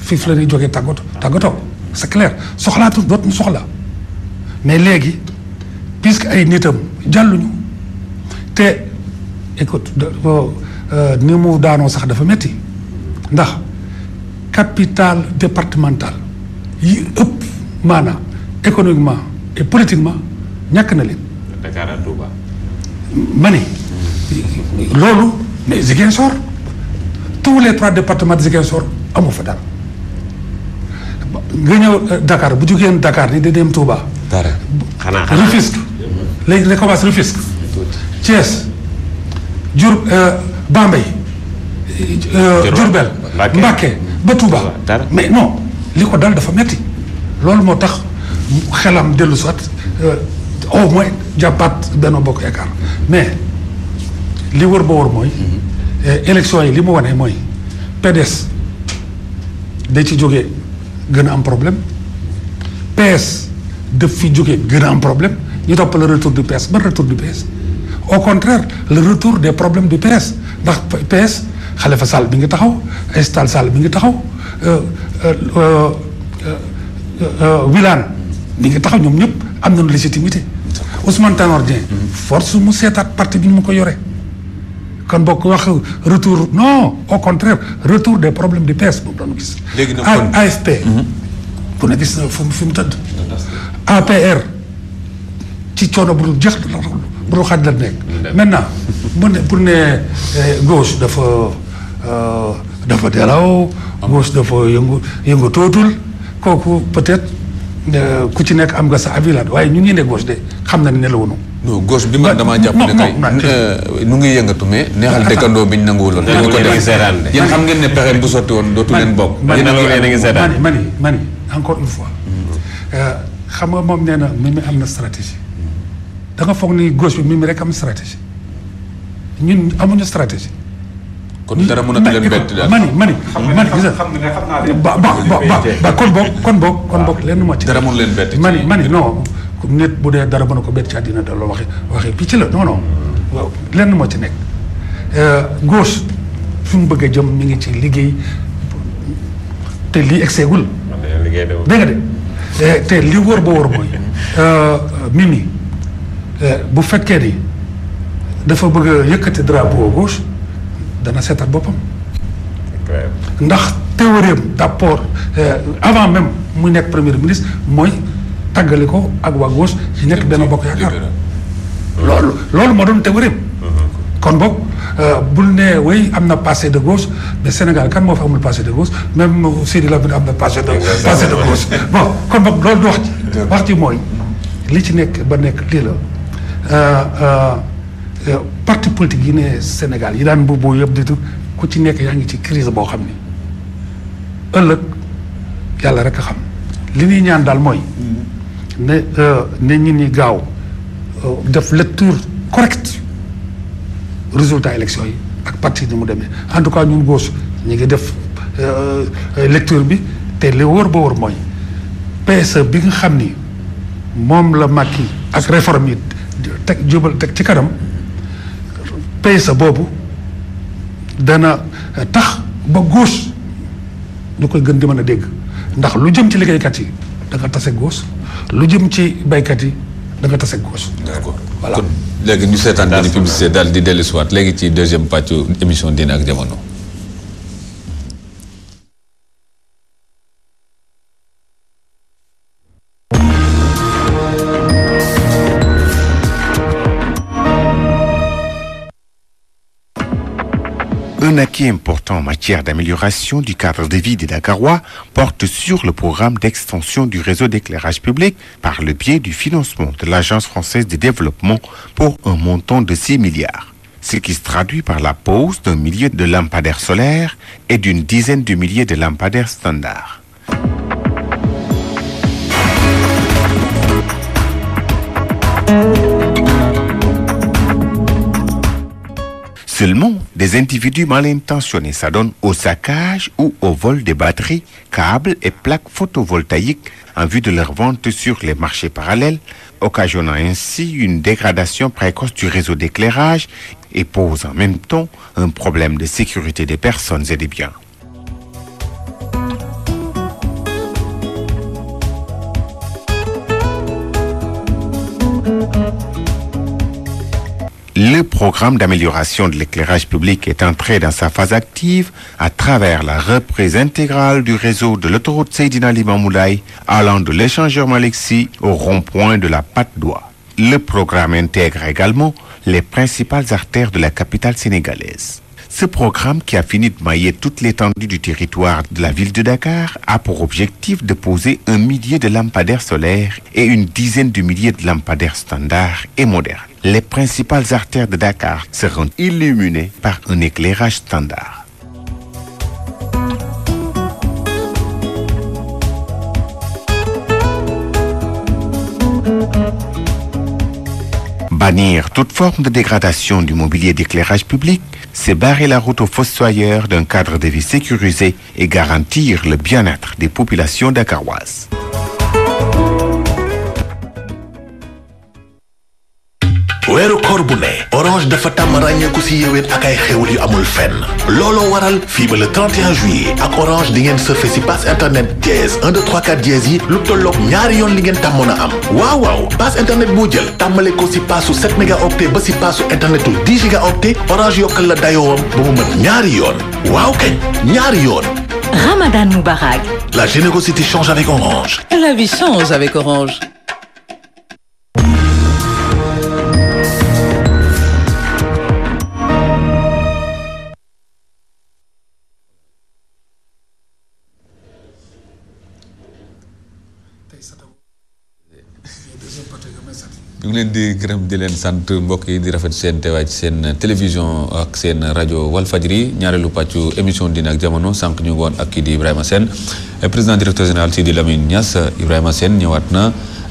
fii la ñuy jógee tàggatoo tàggatoo c'est clair soxlaatu dootuñu soxla mais léegi puisque ay nitam jàlluñu te écoute ni mu daanoo sax dafa metti ndax capitale départementale yi ëpp maanaam économiquement et politiquement ñàkk na leen. Dakar ak Touba. ma ne loolu mais Ziguinchor tous les trois départements de Ziguinchor amu fa dara nga ñëw Dakar bu jugeen Dakar ni da dem Touba. dara xanaa xanaa Rufisque léegi da commencé Rufisque Thiès Diouр Bambey Diourbel Mbacké. Mbacké ba Touba dara. mais non li ko dal dafa metti loolu moo tax xelam dellu soit au moins jàppaat Benno Bokk Yaakaar mais li wër ba wër mooy élection yi li mu wane mooy PDS da ci jógee gën a am problème PS daf fi jógee gën a am problème ñu topp le retour du PS ban retour du PS au contraire le retour des problèmes du PS ndax PS Khalifa Sall bi ngi taxaw Aïssata Tall Sall bi ngi taxaw Wilane bi ngi taxaw ñoom ñëpp am nañu légitimité Ousmane Tanor Dieng force mu seetaat parti bi ni mu ko yore kon bokk wax retour non au contraire retour des problèmes du PS boobu doon gis Léegi nag A- kon- AFP ku ne gis na fu mu fi mu tëdd APR ci coono bu dul jeex bu dul xaaj la nekk maintenant mu ne pour ne eh, gauche dafa euh, dafa delaw gauche dafa yëngu yëngu tootul kooku peut-être euh, ku ci nekk am nga sa avis la waaye ñu ngi ne gauche de xam na ne nelawunu non gauche bi man damaa jàpp non, ne non, kay non, euh, nu ngi yëngatu mais neexal dëkkandoo bi ñu nanguwuloon. Nangu dañu ko leen a ngi def seetaan de. yéen xam ngeen ne pexe bu sotti woon dootu leen bokk. man- yéen a Nangu leen a ngi ngi seetaan. mani mani mani encore une fois euh, xam nga moom nee na Mimi am na stratégie da nga foog ni gauche bi Mimi rek am stratégie ñun amuñu stratégie kon dara mënatu leen bett daal. mani mani mani gis nga xam nga xam naa leen. ba ba ba ba ba kon boog kon boog kon boog lenn moo ci dara mënu leen bett. ci- mani mani non nit bu dee dara mën a ko bett ci àddina da loolu waxi waxi picc la non non waaw lenn moo ci nekk gauche fi mu bëgg a jëm mi ngi ci liggéey te lii egseegul man de liggéey de dégg nga de Eh, te li wóor ba wóor mooy euh, Mimi eh, bu fekkee ni dafa bëgg a yëkkati drapeau gauche dana seetat boppam clair. ndax théorie d'abord euh, avant même muy nekk premier ministre mooy tàggali ko ak waa gauche ci nekk benn bokk yaakaar loolu loolu moo doon théorie kon boog euh, bul ne way am na passé de gauche mais Sénégal kan moo fa amul passé de gauche même Sidi Lamine am na passé de passé de gauche bon kon boog loolu du wax ci wax ci mooy li ci nekk ba nekk lii la euh, euh, euh, parti politique yi ne Sénégal yi daan mbubboo yëpp di tu ku ci nekk yaa ngi ci crise boo xam ni ëllëg yàlla rek a xam li ñuy ñaan daal mooy ne euh, ne ñi ni gaaw euh, def lecture correcte résultat élection yi ak parti ni mu demee en tout cas ñun gauche ñu ngi def euh, euh, lecture bi te li wóor ba wóor mooy PSE bi nga xam ni moom la Macky ak réforme yi teg jubal teg ci kanam PSE boobu dana tax ba gauche ñu koy gën di mën a dégg ndax lu jëm ci liggéeykat yi da nga tase gauche lu jëm ci baykat yi da nga tase gauche. d'accord Voilà. kon léegi ñu seetaan benn publicité daal di dellu si waat léegi ci deuxième pàccu émission Diine ak Jamono. Un acquis important en matière d'amélioration du cadre de vie des Dakarois porte sur le programme d'extension du réseau d'éclairage public par le biais du financement de l'Agence française de développement pour un montant de 6 milliards. Ce qui se traduit par la pose d'un millier de lampadaires solaires et d'une dizaine de milliers de lampadaires standards. Seulement, des individus mal intentionnés s'adonnent au saccage ou au vol des batteries, câbles et plaques photovoltaïques en vue de leur vente sur les marchés parallèles, occasionnant ainsi une dégradation précoce du réseau d'éclairage et pose en même temps un problème de sécurité des personnes et des biens. programme d'amélioration de l'éclairage public est entré dans sa phase active à travers la reprise intégrale du réseau de l'autoroute Seydina Limamoulaye allant de l'échangeur Malexi au rond-point de la Patte d'Oie. Le programme intègre également les principales artères de la capitale sénégalaise. Ce programme, qui a fini de mailler toute l'étendue du territoire de la ville de Dakar, a pour objectif de poser un millier de lampadaires solaires et une dizaine de milliers de lampadaires standards et modernes. Les principales artères de Dakar seront illuminées par un éclairage standard. Bannir toute forme de dégradation du mobilier d'éclairage public, c'est barrer la route aux fossoyeurs d'un cadre de vie sécurisé et garantir le bien-être des populations dakaroises. weeru koor bu ne orange dafa tàmm ràññeeku si yéwén ak ay xewul yu amul fenn looloo waral fii ba le 31 juillet ak orange di ngeen surfe si passe internet dièse 1 2 3 4 dièse yi lu tolloog ñaari yoon li ngeen tàmmoon a am waaw waaw passe internet boo jël tàmmale ko si paasu 7 mégaoctet ba si paasu internetu 10 gigaoctet orange yokkal la dayoowam ba mu mën ñaari yoon waaw kañ ñaari yoon Ramadan Moubarak. la générosité change avec orange La vie change avec Orange. ñu ngi leen di gërëm di leen sant mbokk yi di rafet seen teewaay ci seen télévision ak seen rajo Walfadjri ñaareelu pàccu émission dina ak jamono sànq ñu ngi woon ak kii di Ibrahima Sène président directeur général Sidi Lamine Niass Ibrahima Sène ñëwaat na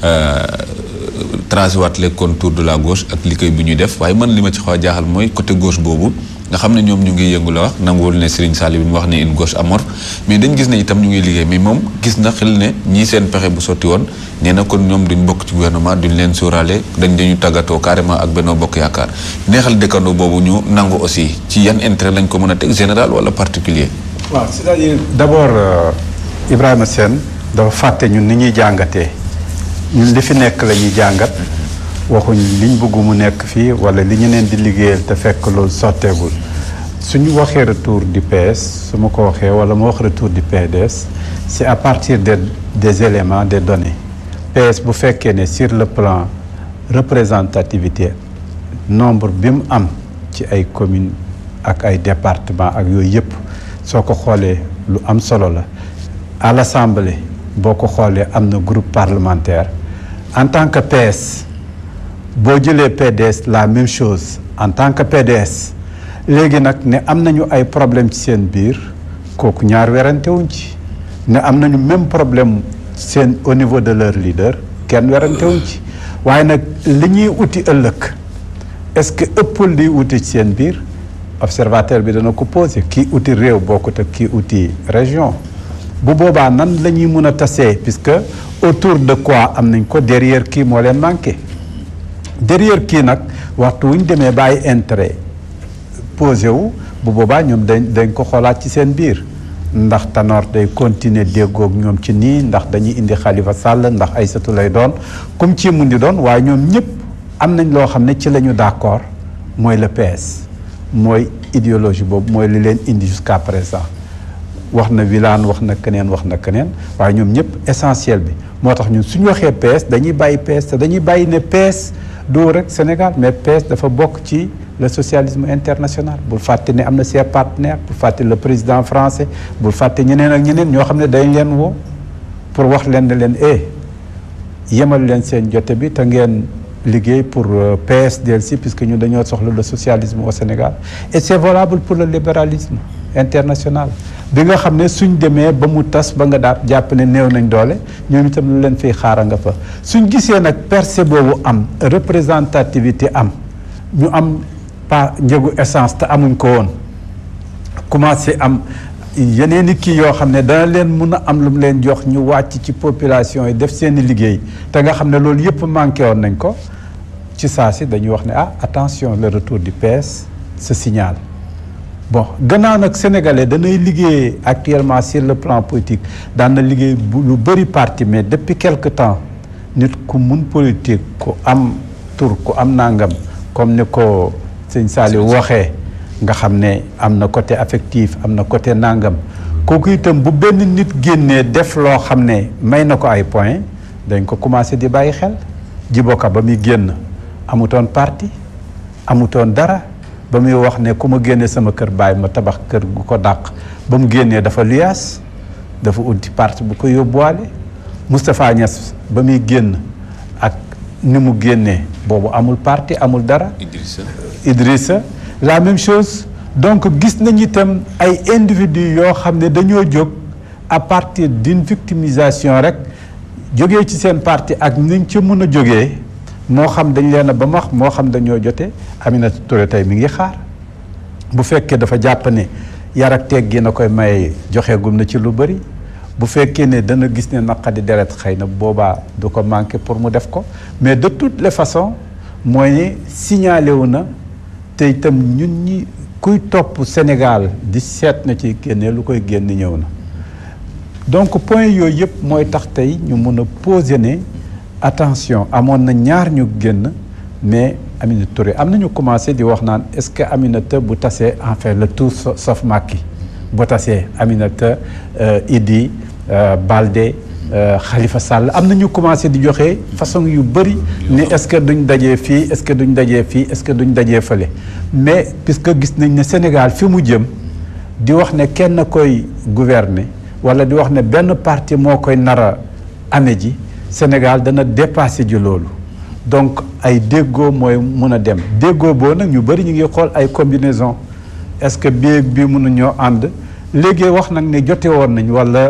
tracé waat les contours de la gauche ak liggéey bi ñuy def waaye man li ma ci xaw a jaaxal mooy côté gauche boobu nga xam ne ñoom ñu ngi yëngu la wax nanguwul ne Serigne Sall bi mu wax ne une gauche amorphe mais dañ gis ne itam ñu ngi liggéey mais moom gis na xel ne ñii seen pexe bu sotti woon nee na kon ñoom duñ bokk ci gouvernement duñ leen sóoraale dañ dañu tàggatoo carrément ak Benno Bokk Yaakaar neexal dëkkandoo boobu ñu nangu aussi ci yan intérêt lañ ko mën a teg général wala particulier waaw c'est-à-dire d'abord euh, Ibrahima Sène dafa fàtte ñun ni ñuy jàngatee ñun li fi nekk la ñuy jàngat waxuñ liñ bëgg mu nekk fii wala li ñu leen di liggéeyal te fekk loolu sotteegul suñu waxee retour du PS su ma ko waxee wala ma wax retour du PDS c'est à partir des des éléments des données PS bu fekkee ne sur le plan représentativité nombre bi mu am ci ay communes ak ay départements ak yooyu yëpp soo ko xoolee lu am solo la à l'Assemblée boo ko xoolee am na groupe parlementaire en tant que PS boo jëlee PDS la même chose en tant que PDS léegi nag ne am nañu ay problème ci seen biir kooku ñaar werante wuñ ci ne am nañu même problème seen au niveau de leur leader kenn werante wuñ ci waaye nag li ñuy uti ëllëg est-ce que ëppul li uti ci seen biir observateur bi dana ko posé kii uti réew bokkut ak kii uti région bu boobaa nan la ñuy mën a tasee puisque autour de quoi am nañ ko derrière kii moo leen manqué derrière kii nag waxtu wu ñu demee bàyyi intérêt posé wu bu boobaa ñoom dañ dañ ko xoolaat ci seen biir ndax Tanor day continuer déggoog ñoom ci nii ndax dañuy indi Khalifa Sall ndax Aïssatou lay doon comme ci mun di doon waaye ñoom ñëpp am nañ loo xam ne ci la ñu d'accord mooy le PS mooy idéologie boobu mooy li leen indi jusqu'à présent wax na Wilane wax na keneen wax na keneen waaye ñoom ñëpp essentiel bi moo tax ñun suñu waxee PS dañuy bàyyi PS te dañuy bàyyi ne PS doo rek Sénégal mais PS dafa bokk ci le socialisme international bul fàtte ne am na ses partenaires bul fàtte le président français bul fàtte ñeneen ak ñeneen ñoo xam ne dañ leen woo pour wax leen ne leen eh yemal leen seen jote bi te ngeen liggéey pour PS delsi puisque ñun dañoo soxla le socialisme au Sénégal et c'est valable pour le libéralisme international bi nga xam ne suñ demee ba mu tas ba nga daal jàpp ne néew nañ doole ñoom itam lu leen fiy xaara nga fa suñ gisee nag percée boobu am représentativité am ñu am pa njëgu essence te amuñ ko woon commencé am yeneen i kii yoo xam ne dana leen mun a am lu mu leen jox ñu wàcc ci population yi def seen i liggéey te nga xam ne loolu yëpp manqué woon nañ ko ci saa si dañuy wax ne ah attention le retour du PS se signale bon gannaaw nag sénégalais danay liggéey actuellement sur le plan politique daan na liggéey bu lu bëri parti mais depuis quelque temps nit ku mun politique ku am tur ku am nangam comme ni ko sëñ Saliou waxee nga xam ne am na côté affectif am na côté nangam kooku itam bu benn nit génnee def loo xam ne may na ko ay point dañ ko commencé di bàyyi xel jiboka ba muy génn amutoon parti amutoon dara ba muy wax ne ku ma génnee sama kër bàyyi ma tabax kër gu ko dàq ba mu génnee dafa luyaas dafa uti parti bu ko yóbbuwaale Moustapha Niass ba muy génn ak ni mu génnee boobu amul parti amul dara Idrissa Idrissa la même chose donc gis nañu itam ay individus yoo xam ne dañoo jóg à partir d'une victimisation rek jógee ci seen parti ak niñ ci mën a jógee moo xam dañ leen a ba max moo xam dañoo jote Aminata Touré tey mi ngi xaar bu fekkee dafa jàpp ne yar ak teggi na koy maye joxe gum na ci lu bëri bu fekkee ne dana gis ne naqadi deret xëy na boobaa du ko manqué pour mu def ko mais de toutes les façons mooy ne signalé wu na te itam ñun ñi kuy topp Sénégal di seet na ci génne lu koy génn ñëw na donc point yooyu yëpp mooy tax tey ñu mun a poser ne attention amoon na ñaar ñu génn mais Aminata Touré am nañu commencé di wax naan est-ce que Aminata bu tasee enfin le tout sa- sauf Macky bu tasee Aminata euh, Idi euh, Balde euh, Khalifa Sall am na ñu commencé di joxe façon yu bëri ne est-ce que duñ dajee fii est-ce que duñ dajee fii est-ce que duñ dajee fële mais puisque gis nañ ne Sénégal fi mu jëm di wax ne kenn koy gouverner wala di wax ne benn parti moo koy nara ame ji Sénégal dana dépassé ji loolu donc ay déggoo mooy mun a dem déggoo boo nag ñu bëri ñu ngi xool ay combinaison est-ce que bii ak bii mun a ñoo ànd léegi wax nag ne jote woon nañ wala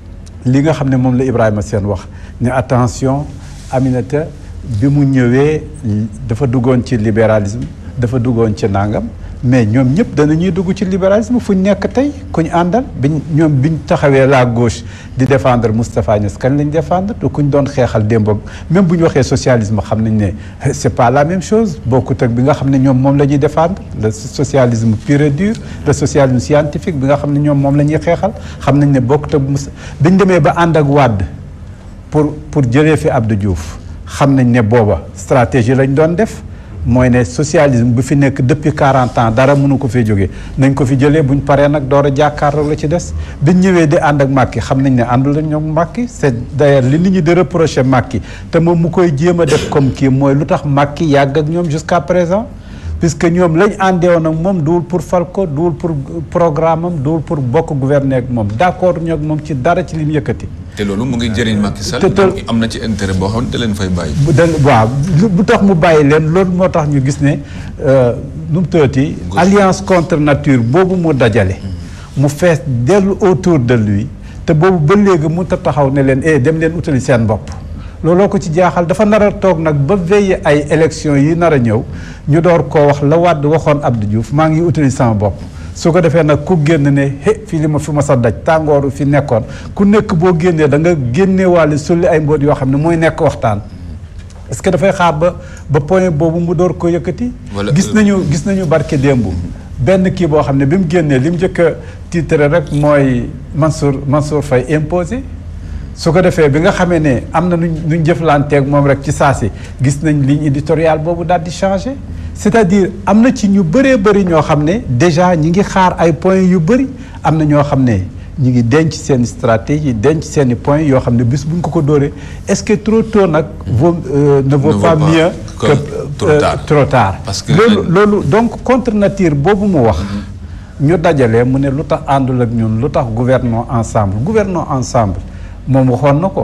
li nga xam ne moom la Ibrahima Sène wax ne attention Aminata bi mu ñëwee dafa duggoon ci libéralisme dafa duggoon ci nangam mais ñoom ñëpp danañuy dugg ci libéralisme fu ñu nekk tey ku ñu àndal biñ ñoom biñ taxawee la gauche di défendre Moustapha Niass kan lañ défendre te ku ñu doon xeexal démb même bu ñu waxee socialisme xam nañ ne c'est pas la même chose bokkut ak bi nga xam ne ñoom moom la ñuy défendre le socialisme pur et dur le socialisme scientifique bi nga xam ne ñoom moom la ñuy xeexal xam nañ ne bokkut ak Moussa biñ demee ba ànd ak Wade pour pour jëlee fi Abdou Diouf xam nañ ne booba stratégie lañ doon def mooy ne socialisme bu fi nekk depuis 40 ans dara mënu ko fee jógee nañ ko fi jëlee buñ paree nag door a jàkkaarloo la ci des biñ ñëwee di ànd ak Macky xam nañ ne àndul la ñoom Macky c'est d'ailleurs li nit ñi di reprocher Macky te moom mu koy jéem a def comme kii mooy lu tax Macky yàgg ak ñoom jusqu'à présent puisque ñoom lañ àndeewoon ak moom duwul pour fal ko duwul pour programme am duwul pour bokk gouverner ak moom d'accord ñoo ak moom ci dara ci li mu yëkkati te loolu mu ngi jëriñ Macky Sall. te- te- donc am na ci intérêt boo xam ne da leen fay bàyyi. bu del waaw lu- bu tax mu bàyyi leen loolu moo tax ñu gis ne euh, nu mu tëddee alliance contre nature boobu mu dajale. mu fees dellu autour de lui te boobu ba léegi mënut a taxaw ne leen eh dem leen utali seen bopp. looloo ko ci jaaxal dafa nar a toog nag ba veiller ay élections yi nar a ñëw ñu door koo wax la Wade waxoon Abdou Diouf maa ngi utali sama bopp. su ko defee nag ku génn ne he fii li ma fi ma sa daj tàngooru fi nekkoon ku nekk boo génnee da nga génneewaale sulli ay mbóot yoo xam ne mooy nekk waxtaan est-ce que dafay xaar ba ba point boobu mu door ko yëkkati Wala- gis nañu gis nañu barke démb benn kii boo xam ne bi mu génnee li mu njëkk a titre rek mooy Mansour Mansour Faye imposé su ko defee bi nga xamee ne am na nuñ nuñ jëflanteeg moom rek ci saa si gis nañ ligne éditoriale boobu daal di changé c'est-à-dire am na ci ñu bëree bëri ñoo xam ne déjà ñi ngi xaar ay points yu bëri am na ñoo xam ne ñi ngi denc seen stratégie denc seen i points yoo xam ne bis bu ñu ko ko dóoree est-ce que trop tôt nag vaut euh, ne vaut vaut pas pas mieux que que trop euh, tard. trop tard Parce que- loolu loolu donc contre nature boobu mu wax ñu dajalee mu ne lu tax àndul ak ñun lu tax gouvernons ensemble gouvernons ensemble moom waxoon na ko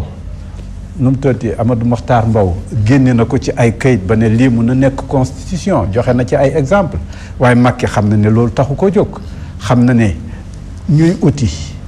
nu mu tëddee Amadou Mokhtar Mbow génne na ko ci ay kayit ba ne lii mun na nekk constitution joxe na ci ay exemple waaye Macky xam na ne loolu taxu ko jóg xam na ne ñuy uti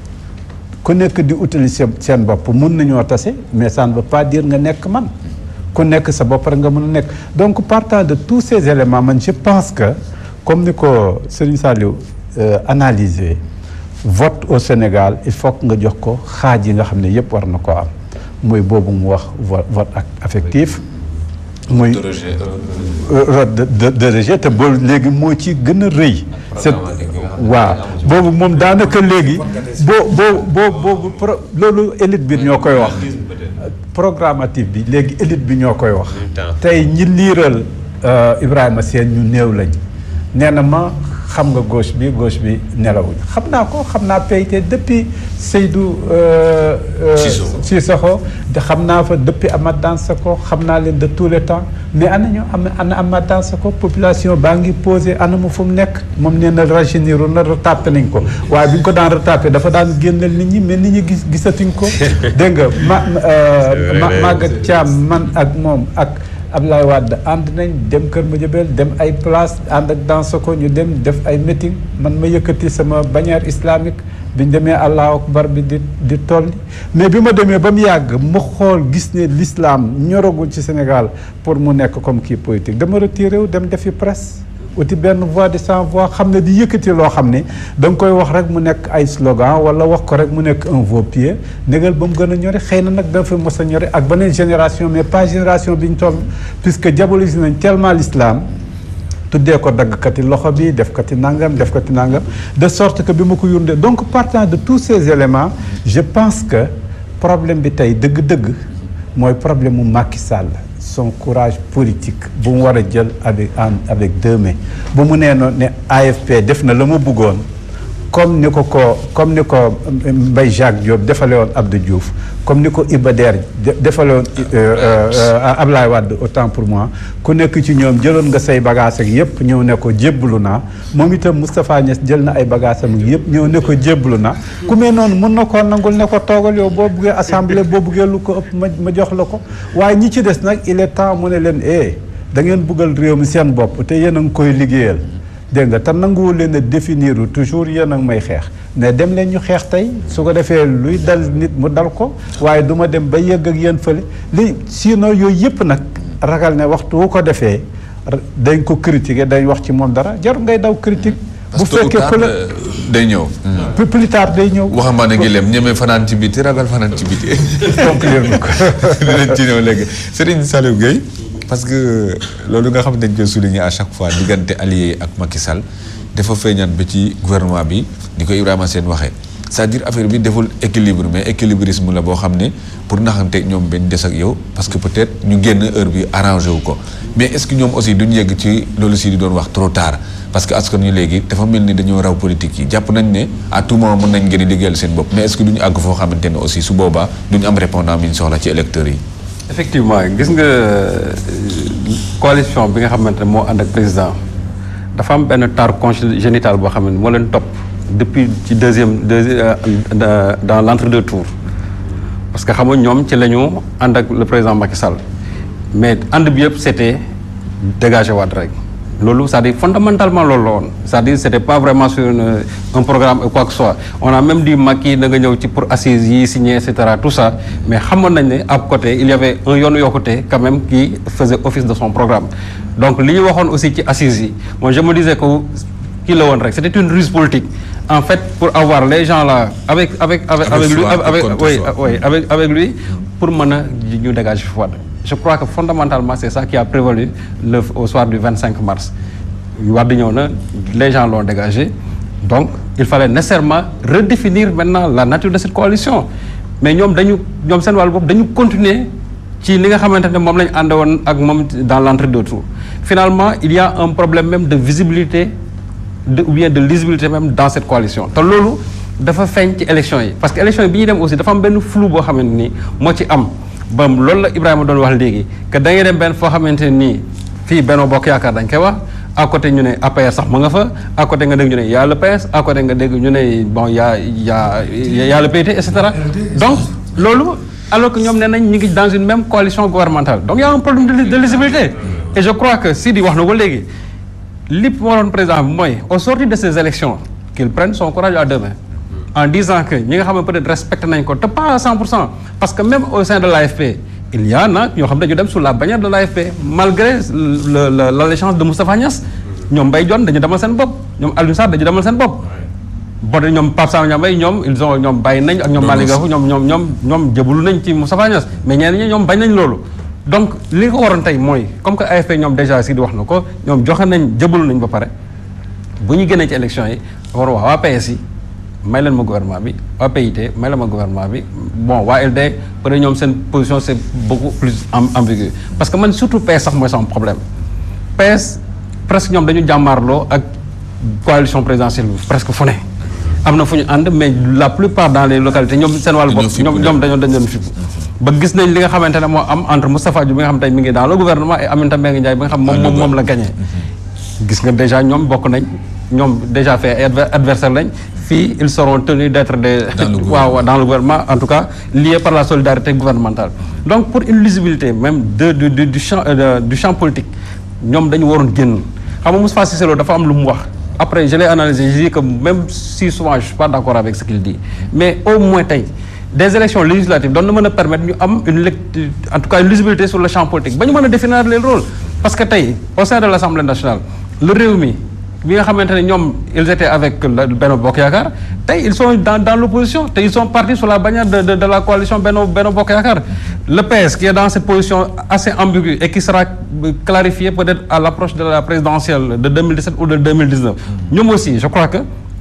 ku nekk di utali seen seen bopp mun nañoo tase mais ça ne veut pas dire nga nekk man ku nekk sa bopp rek nga mën a nekk donc partant de tous ces éléments man je pense que comme ni ko Serigne Saliou euh, analysé vote au Sénégal il faut que nga jox ko xaaj yi nga xam ne yëpp war na ko am muy boobu mu wax vo- vote ak affectif muy de rejet, euh, euh, vote de de de rejet te boobu léegi moo ci gën a rëy. c'est waaw boobu moom daanaka léegi boo boo boo boobu pro loolu élite bi ñoo koy wax. programmatif bi léegi élite bi ñoo koy wax. tey ñi liiral euh, Ibrahima Sène ñu néew lañ nee na ma xam nga gauche bi gauche bi nelawuñ xam naa ko xam naa PIT depuis Seydou euh, euh, Cissokho. Cissokho de xam naa fa depuis Amath Dansokho xam naa leen de tous les temps mais ana ñu am ana Amath Dansokho population baa ngi posé ana mu fu mu nekk moom nee na rajeunir na retapé nañ ko waaye bi ñu ko daan retapé dafa daan génneel nit ñi mais nit ñi gis gisatuñ ko dégg nga ma euh, vrai, ma mais Maguette c'est- Thiam man ak moom ak Abdoulaye Wade ànd nañ dem Kër Madiabel dem ay place ànd ak Dansokho ñu dem def ay meeting man ma yëkkati sama bannière islamique bi ñu demee Allahu akbar bi di di tolli mais bi ma demee ba mu yàgg ma xool gis ne l'islam ñoragul ci Sénégal pour mu nekk comme kii politique dama retiré wu dem defi presse uti benn voix de sans voix xam ne di yëkkati loo xam ne da nga koy wax rek mu nekk ay slogan wala wax ko rek mu nekk un vaut pied négal ba mu gën a ñori xëy na nag dafa mos a ñori ak beneen génération mais pas génération bi ñu toll puisque diabolise nañ tellement l'islam tuddee ko daggkati loxo bi def kati nangam def kati nangam de sorte que bi ma ko yundee donc partant de tous ces éléments je pense que problème bi tey dëgg-dëgg mooy problème mu Macky Sall son courage politique bu mu war a jël avec en avec deux mains bu mu nee noonu ne AFP def na la mu bëggoon comme ni ko ko comme ni ko Mbaye Jacques Diop defale woon Abdou Diouf comme ni ko Iba Der de- defale woon euh, euh, Ablaye Wade autant pour moi ku nekk ci ñoom jëloon nga say bagages ak yëpp ñëw ne ko jébbalu naa moom itam Moustapha Niass jël na ay bagages am yëpp ñëw ne ko jébbalu naa ku mel noonu mun na koo nangul ne ko toogal yow boo buggee assemblée boo buggee lu ko ëpp ma ma jox la ko waaye ñi ci des nag il est temps mu ne leen eh da ngeen buggal réew mi seen bopp te yéen a ngi koy liggéeyal dégg nga te nanguwul leen a définir toujours yéen a ngi may xeex mais dem leen ñu xeex tey su ko defee luy dal nit mu dal ko waaye du ma dem ba yëgg ak yéen fële li sinon yooyu yëpp nag ragal ne waxtu wu ko defee ra- dañ ko critiquer dañ wax ci moom dara jarul ngay daw critique bu parce que tôt ou fekkee tard, ku la euh, day ñëw. plus- plus tard day ñëw waxambaane ngi lem ñeme fanaan ci biti ragal fanaan ci biti. conclure na ko dinañ ci ñëw léegi Serigne Saliou Gueye parce que loolu nga xam ne dañ koy souligner à chaque fois diggante allié ak Macky Sall dafa feeñaat ba ci gouvernement bi ni ko Ibrahima Sène waxee c'est-à-dire affaire bi deful équilibre mais équilibrisme la boo xam ne pour naxante ñoom benn des ak yow parce que peut-être ñu génn heure bi arrangé wu ko mais est-ce que ñoom aussi duñ yegg ci loolu si di doon wax trop tard parce que askan ñu léegi dafa mel ni dañoo raw politique yi jàpp nañ ne à tout moment mën nañ gën a liggéeyal seen bopp mais est-ce que duñu àgg foo xamante ne aussi su boobaa duñu am répondant bi ñu soxla ci électeurs yi effectivement gis nga euh, coalition bi nga xamante ne moo ànd ak président dafa am benn tar congénital boo xam ne moo leen topp depuis ci deuxième deuxième euh, dans l'entre-deux tours parce que xam nga ñoom ci la ñu ànd ak le président Macky Sall mais ànd bi yëpp c'était dégager Wade rek loolu c'est-à-dire fondamentalement loolu la woon c'est-à-dire c'était pas vraiment sur une- un programme ou quoi que ce soit on a même dit Macky na nga ñëw ci pour assises yi signer et cetera tout ça mais xamoon nañ ne à côté il y avait un yoonu yokkute quand même qui faisait office de son programme donc li ñu waxoon aussi ci assises yi moi je me disais que kii la woon rek c'était une ruse politique en fait pour avoir les gens là avec avec avec avec lui soi et avec contre oui soi. oui avec avec lui pour mën a ñu dégager fi Wade je crois que fondamentalement c'est ça qui a prévalu le au soir du 25 mars Wade ñëw na les gens l'ont dégagé donc il fallait nécessairement redéfinir maintenant la nature de cette coalition mais ñoom dañu ñoom seen wàllu bopp dañu continuer ci li nga xamante ne moom la ñu àndoon ak moom dans l'entre-deux tours finalement il y a un problème même de visibilité de ou bien de lisibilité même dans cette coalition te loolu dafa feeñ ci élection yi parce que élection yi bi ñuy dem aussi dafa am benn flou boo xamante ni moo ci am ba loolu la Ibrahima doon wax léegi que da ngay dem benn foo xamante ne nii fii Benno Bokk Yaakaar dañ koy wax à côté ñu ne APR sax mu nga fa à côté nga dégg ñu ne y a le PS à côté nga dégg ñu ne bon y a y a y a le PT et cetera donc loolu alors que ñoom nee nañ ñu ngi dans une même coalition gouvernementale donc y a un problème de, li- de lisibilité et je crois que Sidi wax na ko léegi li waroon président bi mooy au sortir de ces élections qu'il prenne son courage à deux mains en disant que ñi nga xam ne peut-être respecté nañ ko te pas à 100 pour cent parce que même au sein de l'AFP il y en a ñoo xam ne dañu dem sous la bannière de l'AFP malgré le le l'allégeance de Moustapha Niass ñoom Mbaye Dione dañu demal seen bopp ñoom Aliou Sarr dañu demal seen bopp bon ñoom Pape Samba Niambay ñoom ils ont ñoom bàyyi nañ ak ñoom Malick Gakou ñoom ñoom ñoom ñoom jëbalu nañ ci Moustapha Niass mais ñeneen ñi ñoom bañ nañ loolu donc li ko waroon tey mooy comme que AFP ñoom déjà si di wax na ko ñoom joxe nañ jëbalu nañ ba pare bu ñu génnee ci élection yi war wax waa PS yi may leen ma gouvernement bi waa PIT may leen ma gouvernement bi bon waa LD peut être ñoom seen position c'est beaucoup plus am ambigu parce que man surtout PS sax mooy sama problème PS presque ñoom dañu jàmmaarloo ak coalition présidentielle bi presque fu ne am na fu ñu ànd mais la plupart dans les localités ñoom seen wàllu bopp ñoom ñoom dañoo dañ doon fippu ba gis nañ li nga xamante ne moo am entre Moustapha Diop bi nga xam tey mi ngi dans le gouvernement et Aminata Mbengue Ndiaye bi nga xam moom moom moom la gagné gis nga déjà ñoom bokk nañ ñoom déjà fait ay adver- adversaire lañ fii ils seront tenus d'être des waaw waaw, dans le gouvernement en tout cas liés par la solidarité gouvernementale donc pour une lisibilité même de du du du champ euh, de- du champ politique ñoom dañu waroon génn xam nga Moustapha Cissé Lo dafa am lu mu wax après je l'ai analysé je dis que même si souvent je suis pas d'accord avec ce qu'il dit mais au moins tey des élections législatives doon na mën a permettre ñu am une lecture en tout cas une lisibilité sur le champ politique ba ñu mën a définir les rôles parce que tey au sein de l'Assemblée nationale le Rewmi bi nga xamante ne ñoom ils étaient avec le Benno Bokk Yaakaar tey ils sont dans dans l'opposition te ils sont partis sur la bannière de de, de la coalition Benno Benno Bokk Yaakaar le PS qui est dans cette position assez ambiguë et qui sera clarifiée peut-être à l'approche de la présidentielle de 2017 ou de 2019 ñoom aussi je crois que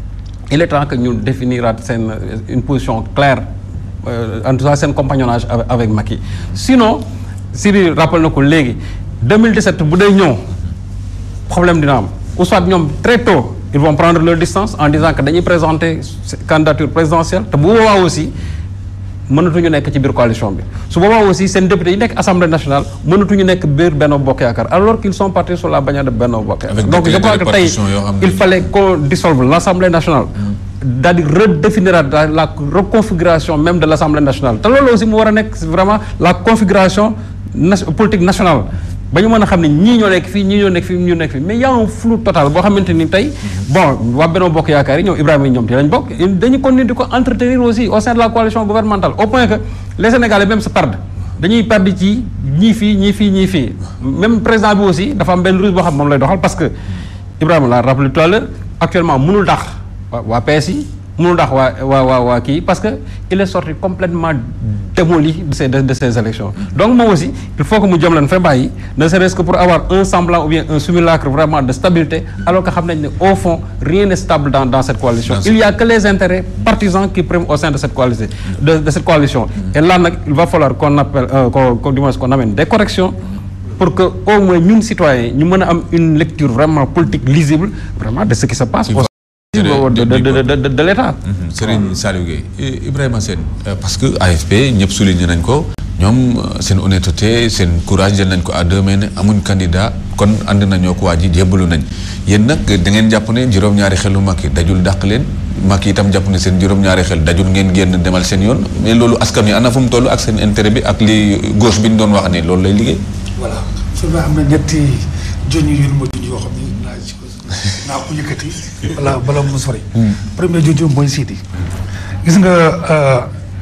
il est temps que ñu définiraat seen une position claire euh, en tout cas seen compagnonnage avec, avec Macky sinon Siri rappel na ko léegi 2017 bu dee ñëw problème dina am ou soit ñoom très tôt ils vont prendre leur distance en disant que dañuy présenter candidature présidentielle te bu boobaa aussi mënatuñu nekk ci biir coalition bi su boobaa aussi seen député yi nekk assemblée nationale mënatuñu nekk biir Benno Bokk Yaakaar alors qu'ils sont partis sur la bannière de Benno Bokk Yaakaar Avec donc des je crois clés de que tey répartition yoo xam ne- il fallait qu'on dissolve l'assemblée nationale daal di redéfinir la, la reconfiguration même de l'assemblée nationale te loolu aussi mu war a nekk vraiment la configuration na politique nationale ba ñu mën a xam ne ñii ñoo nekk fii ñii ñoo nekk fii ñu nekk fii mais y a un flou total boo xamante ni tey bon waa Benno Bokk Yaakaar yi ñoom Ibrahima yi ñoom ci lañ bokk dañu continuer di ko entretenir aussi au sein de la coalition gouvernementale au point que les Sénégalais même se perdent dañuy perdre ci ñii fii ñii fii ñii fii même président bi aussi dafa am benn ruse boo xam moom lay doxal parce que Ibrahima l'a rappelé tout à l'heure actuellement mënul dax waa waa PS yi mënul dax waa waa waa waa kii parce que il est sorti complètement démoli de ces de, de ces élections donc moom aussi il faut que mu jëm leen fa bàyyi ne serait-ce que pour avoir un semblant ou bien un simulacre vraiment de stabilité alors que xam nañ ne au fond rien n'est stable dans dans cette coalition il y a que les intérêts partisans qui priment au sein de cette coalition de, de cette coalition et là nag il va falloir qu'on appelle euh, qu'on qu'on du moins qu'on amène des corrections pour que au moins ñun citoyens ñu mën a am une lecture vraiment politique lisible vraiment de ce qui se passe au sein de, de, de, de, de, de l'État Serigne Saliou Gueye I- Ibrahima Sène euh, parce que AFP ñëpp souligné nañ ko ñoom euh, seen honnêteté seen courage jël nañ ko à deux mains ne amuñ candidat kon ànd nañoo ko waa ji jébbalu nañ yéen nag da ngeen jàpp ne juróom-ñaari xelu Macky dajul dàq leen Macky itam jàpp ne seen juróom-ñaari xel dajul ngeen génn demal seen yoon mais loolu askan wi ana fu mu toll ak seen intérêt bi ak li gauche bi ñu doon wax ni loolu lay liggéey. voilà su ma am na ñetti junj yu ma junj yoo xam ni naa ci ko naa ko yëkkati wala bala mu sori. premier junj mooy Sidi. gis nga euh,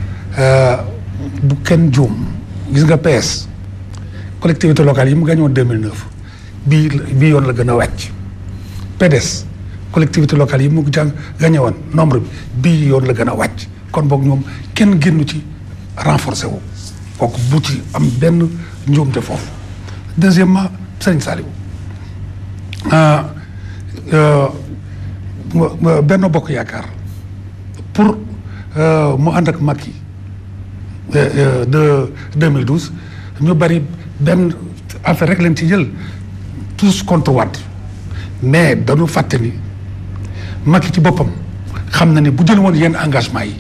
euh, bu kenn juum gis nga PS collectivité locale yi mu gagné woon 2009 bii la- bii yoon la gën a wàcc PDS collectivité locale yi mu jàng gagné woon nombre bi bii yoon la gën a wàcc kon boog ñoom kenn génnu ci renforcé wu kooku bu ci am benn njuumte foofu deuxièmement Serigne Saliou ah, euh, ma- ma- Benno Bokk Yaakaar pour euh, mu ànd ak Macky euh, euh, de 2012 ñu bari benn affaire rek leen ci jël tous contre Wade mais dañu fàtte ni Macky ci boppam xam na ni bu jël woon yenn engagement yi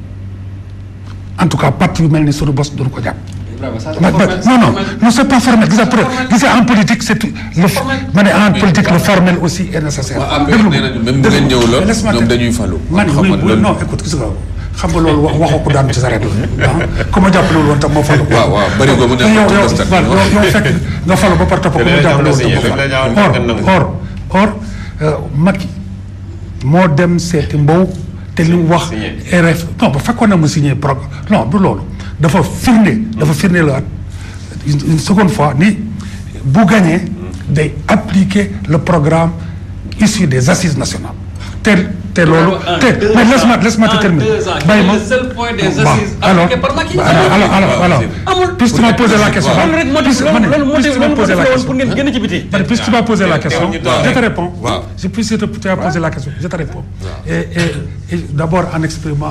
en tout cas parti yu mel ni sunu bos duñu ko jàpp. Ma- ma- non non non c'est pas formel gis nga peut gis nga en politique c'est tout le ma ne en politique le formel aussi est nécessaire. Waa APR déglu nee nañu même bu ngeen ñëwuloon laisse-moi ñoom te- dañuy falu. man Xam oui nga oui loolu- non écoute gis nga xam nga loolu wax waxoo ko daan ci sareet la ah ku ma jàppale woon tam moo falu. waaw waaw bëri ko mu nekk yow ci yow constat bi. yow yow fekk nga falu ba pare topp ko Te mu dañoo jàppale woon signé, tam moo dañ la falu. ñaawoon kenn nangu. or or or Macky moo dem seeti Mbow te li mu wax Signé. RF non ba fekkoon na mu signé programme non du loolu dafa firnde dafa firnde la une une seconde fois ni bu gagné day appliquer le programme issu des assises nationales te te loolu te mais laisse-moi laisse-moi te terminer bàyyi ma le seul point des Bon, assises alors appliqué par Macky. alors alors alors alors Amul. puisque tu m'as posé la question loolu rek moo puisque ma ne loolu moo puisque tu m'as loolu moo posé la woon question pour ngeen génn ci biti. Allez, puisque tu m'as posé la question, ñu toog je te rek. réponds. Waaw. Je puisque tu tu as posé la question, je te réponds. Et, et, et d'abord en exprimant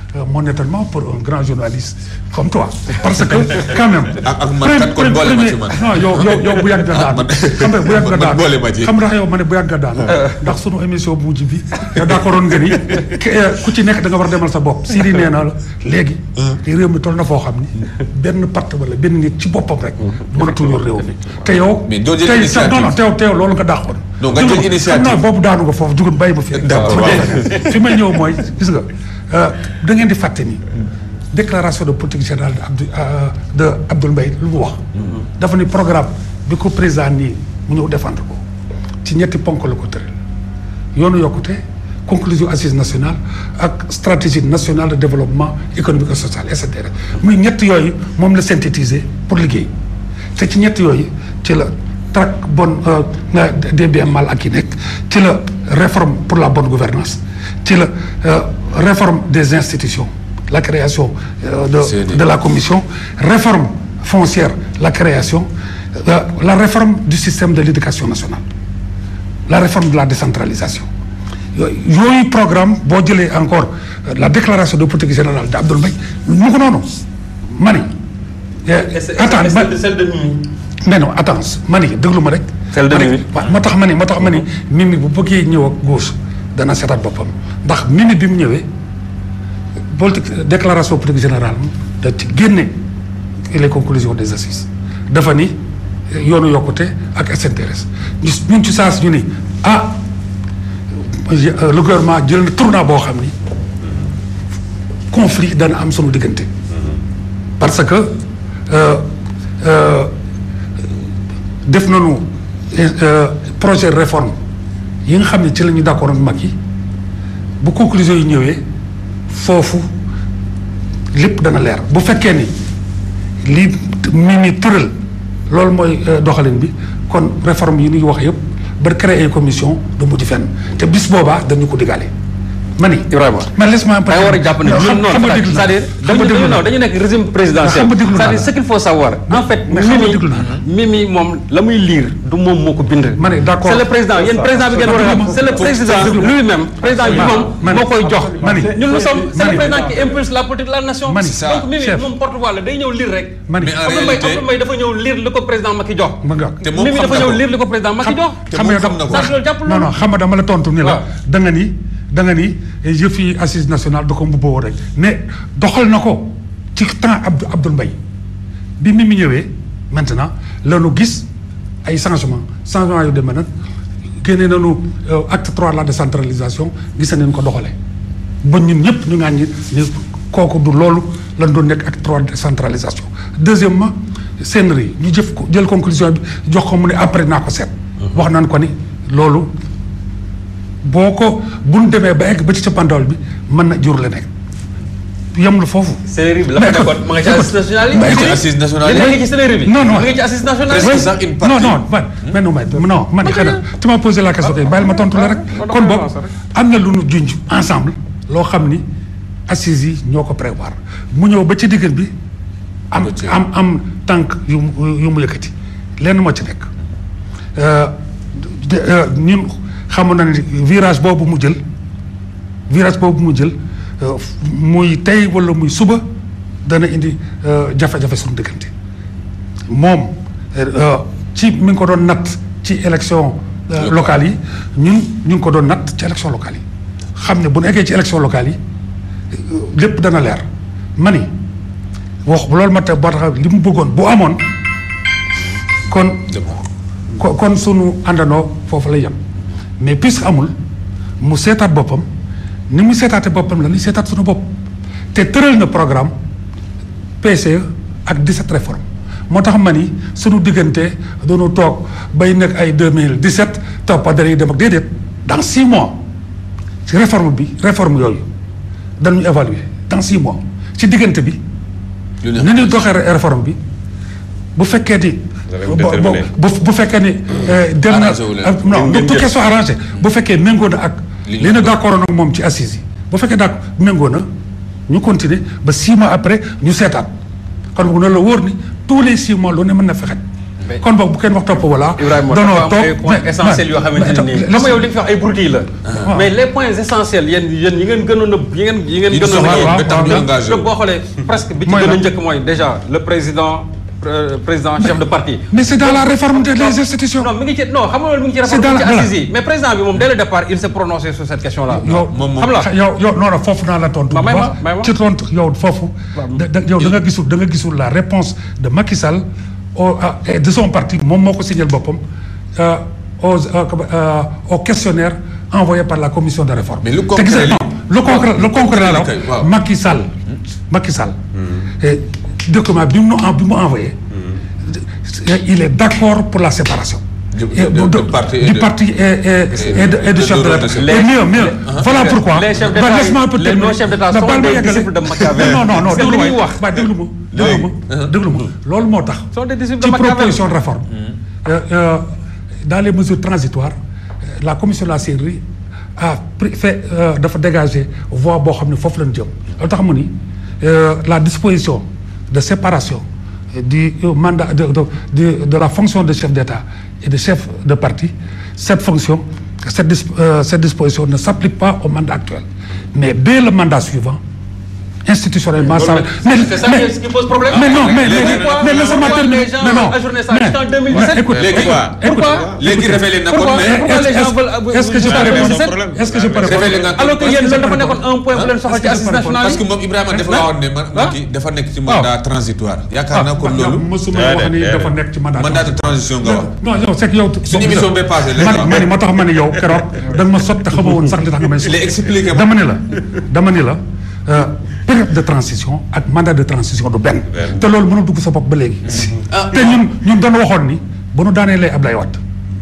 euh, mon étonnement pour un grand journaliste comme toi parce que quand même. ak ak man kat kon boole ma ci man. non yow yow yow bu yàgg nga daan man xam nga bu yàgg nga man daan boole ma ci. xam nga yow ma ne bu yàgg nga daan ndax sunu émission bu mujj bi yow d'accordoon nga ni ke- ku ci nekk da nga war a demal sa bopp Siri nee na la léegi te réew mi toll na foo xam ni benn part wala benn nit ci boppam rek mënatul yor réew mi te yow Mais doo jël tey initiative. non non teew teew loolu nga dàqoon Non, nga jël Jugun, initiative. non boobu daanu nga foofu jugun bàyyi ma fi D'accord, ma waaw. dee fi may ñëw mooy gis nga euh, da ngeen di fàtte ni déclaration de politique générale de Abdou euh, de Abdoul Mbaye lu mu wax dafa ni programme bi ko président nii mu ñëw défendre ko ci ñetti ponk la ko tëral yoonu yokkute conclusion assise nationale ak stratégie nationale de développement économique et social et cetera muy ñett yooyu moom la synthétiser pour liggéey te ci ñett yooyu ci la traque bonne euh, des biens mal acquis nekk ci la réforme pour la bonne gouvernance ci la euh, réforme des institutions la création euh, de, CNI. de la commission réforme foncière la création euh, la réforme du système de l'éducation nationale la réforme de la décentralisation yooyu yooyu programme boo jëlee encore euh, la déclaration de politique générale d'Abdoul Mbaye mu ko noonu mani attends ma- celle de Mimi. mais non attends ma ni déglu ma rek. Celle de ma ni- Mimi. waaw moo tax ma ni moo tax ma ni Mimi bu bëggee ñëw ak gauche dana seetaat boppam ndax Mimi bi mu ñëwee politique déclaration politique générale da ci génne les conclusions des assises dafa ni yoonu yokkute ak SNTRS ñu ñun ci saa si ñu ni ah euh, le gouvernement jël na tournant boo xam ni conflit dana am sunu diggante parce que euh, euh, def nañu euh, projet de réforme yi nga xam ne ci la ñu d'accord ak mag yi bu conclusion yi ñëwee foofu lépp dana leer bu fekkee ni lii mi ni tëral loolu mooy euh, doxalin bi kon réforme yi ñuy wax yëpp ba créer commission du mujj fenn te bis boobaa dañu ko digale ma ni Ibrahima. man laisse-moi un peu da nga war a jàpp ne Non, ñun xam- noonu xam nga déglu naa c'est-à-dire xam nga dañu déglu dañu naa non dañu nekk régime présidentiel xam nga déglu naa c'est-à-dire la. ce qu'il faut savoir en fait mais xam nga Mimi déglu naa la. Mimi moom la muy lire du moom moo ko bind Ma ne d'accord. c'est le président yéen président bi ngeen war a xam c'est le président lui-même président bi moom ma ne- moo koy jox ma ne- ñun nous sommes c'est ma le ne- président qui impulse la politique de la nation Ma ne- donc Mimi chef. moom porte-voix la day ñëw lire rek ma ni Mais en Abdou Mbaye réalité- Abdou Mbaye dafa ñëw lire li ko président Macky jox ma nga te moom Mimi xam dafa na ñëw ko. lire li ko président Macky jox te moom xam na ko. ça loolu jàpp non non loolu xam nga dama la tontu ni la waaw. da nga ni da nga ni yëf yi assise nationale da ko mbubboo rek mais doxal na ko ci temps Abdou Abdoul Mbaye bi mi mi ñëwee maintenant la ñu gis ay changement changement yu demee nag génne nañu euh, acte trois de la décentralisation gis nañ ko doxalee ba ñun ñëpp ñu ngaan ñi ni kooku du loolu lan doon nekk acte trois de décentralisation deuxièmement CNRI ñu jëf ko jël conclusion bi jox ko mu ne après naa ko seet wax nañ ko ni loolu boo ko bu ñu demee ba egg ba ci cappaandaw bi mën na jur la nekk yemul foofu. Sénéri bi la fa nekkoon ma nga ci assise nationale yi. Mais ci assise nationale li nekk ci Sénéri bi. Non, non. ma nga ci assise nationale Presque yi. sax une non partie. non man mais non mais non man xëy na tu m'as posé la question kay bàyyil ma tontu la rek kon boog am na lu nu junj ensemble loo xam ni assises yi ñoo ko prévoir mu ñëw ba ci diggal bi am Am na ci- am am tànk yu mu yu mu yëkkati lenn moo ci nekk Euh, de- euh, ñun xamoon na ne virage boobu mu jël virage boobu mu jël euh, muy tey wala muy suba dana indi euh, jafe-jafe suñu diggante moom euh, ci mi ngi ko doon natt ci élection euh, locales yi ñun ñu ngi ko doon natt ci élection locales yi xam ne bu ñu eggee ci élection locales yi euh, lépp dana leer ma ni wax loolu ma te boo tax li mu bëggoon bu amoon kon ko kon sunu àndandoo foofu lay yem mais puisque amul mu seetaat boppam ni mu seetaate boppam la ni seetaat sunu bopp te tëral na programme PCE ak 17 réformes moo tax ma ni sunu diggante doonu toog bay nekk ay 2017 toppa dañuy dem ak déedéet dans 6 mois ci réforme bi réforme yooyu dañu évaluer dans 6 mois ci diggante bi lu ne ni ñuy doxee réforme bi bu fekkee ni Danañ bo- bo- déterminer. bu bu fekkee ni euh, dem na Arrangé wu leen. ah, non Ngeen bu jël. question arrangé bu fekkee méngoo na ak Li li ñu na bëgg. d'accord ak moom ci assises yi bu fekkee daa méngoo na ñu continuer ba six mois après ñu seetaat kon bu ne la wóor ni tous les six mois lu ne mën na fexet kon boog bu kenn wax topp voilà. Ibrahima danoo dafa am toog ay points mais- essentiels yoo xamante ne nii xam nga yow li nga fi wax ay broutilles la. mais les points essentiels yéen yéen yi ngeen gënoon a yi ngeen yi ngeen Yi gënoon a soxal yéen. ba tax ñu engagé wu. boo xoolee presque bi ci Mooy gën a lan? njëkk mooy déjà le président euh, président chef de parti. mais c'est dans la réforme des des institutions. non mi ngi ci non xam nga loolu mi ngi ci C'est réforme dans mi ngi ci la- assises yi mais président bi moom dès le départ il s'est prononcé sur cette question là. yow moom moom xam la yow yow non non foofu naa la tontu. Ma- bu may ma- baax. may ma. ci tontu yow foofu. da da yow da nga gisul da nga gisul la réponse de Macky Sall au à- et de son parti moom moo ko signal boppam euh, aux euh, comme, euh, au questionnaire envoyé par la commission de réforme. Mais le te gis concret nga li- non, le concret le concret la la kay, waaw. Macky Sall. Macky Sall. et document bi mu bi mu envoyé. il est d'accord pour la séparation. Du- Et de- de- de parti et du de- parti et, et, et de, et de de- chef de de- l'État. de- Et mieux, mieux. Voilà les- pourquoi. les chefs Bah, d'État laisse-moi un peu les terminer. non-chefs d'État Bah, sont baal ma des yeggale. disciples de Machiavel. Non, non, non, C'est déglu li waay. ñuy wax. Bah, déglu ma déglu ma déglu ma loolu moo tax. Sont des disciples de ci Machiavel. proposition de réforme. Euh, euh, dans les mesures transitoires euh, la commission de la CNRI a pris fait euh, dafa dégager voie boo xam ne foofu lañ jëm loolu tax mu ni euh, la disposition de séparation du euh, mandat de, de, de, de la fonction de chef d'État et de chef de parti cette fonction cette, dis- euh, cette disposition ne s'applique pas au mandat actuel mais dès le mandat suivant institutionnellement ça mais C'est ça mais- qui qui pose problème. mais non mais mais Pourquoi- mais laissez-moi pourquoi terminer les gens mais non ajournaient ça mais- jusqu'en 2017? mais écoute Léegi écoute, quoi écoute, Pourquoi léegi révélé na ko Pourquoi mais pourquoi les gens veulent est-ce que je peux jusqu'en répondre 2017? problème. est-ce que je peux révélé répondre nga alors que Est-ce yéen que je loolu dafa peux nekkoon un point bu leen soxal ci Est-ce que je assises peux nationales parce yi. que moom Ibrahima dafa Ah. waxoon ne man Macky dafa nekk ci mandat transitoire yaakaar naa kon yow loolu mosuma wax ni dafa nekk ci mandat mandat de transition nga wax non yow c'est que yow Suñu émission bee passé, léegi man ma ni moo tax ma ni yow keroog da nga ma sot te xamoo woon sax li tax nga may sot Il est expliqué. dama ni la dama ni la euh, période de transition ak mandat de transition du benn te loolu mënul dugg sa bopp ba léegi te ñun ñun doon waxoon ni bu nu daaneelee Ablaye Wade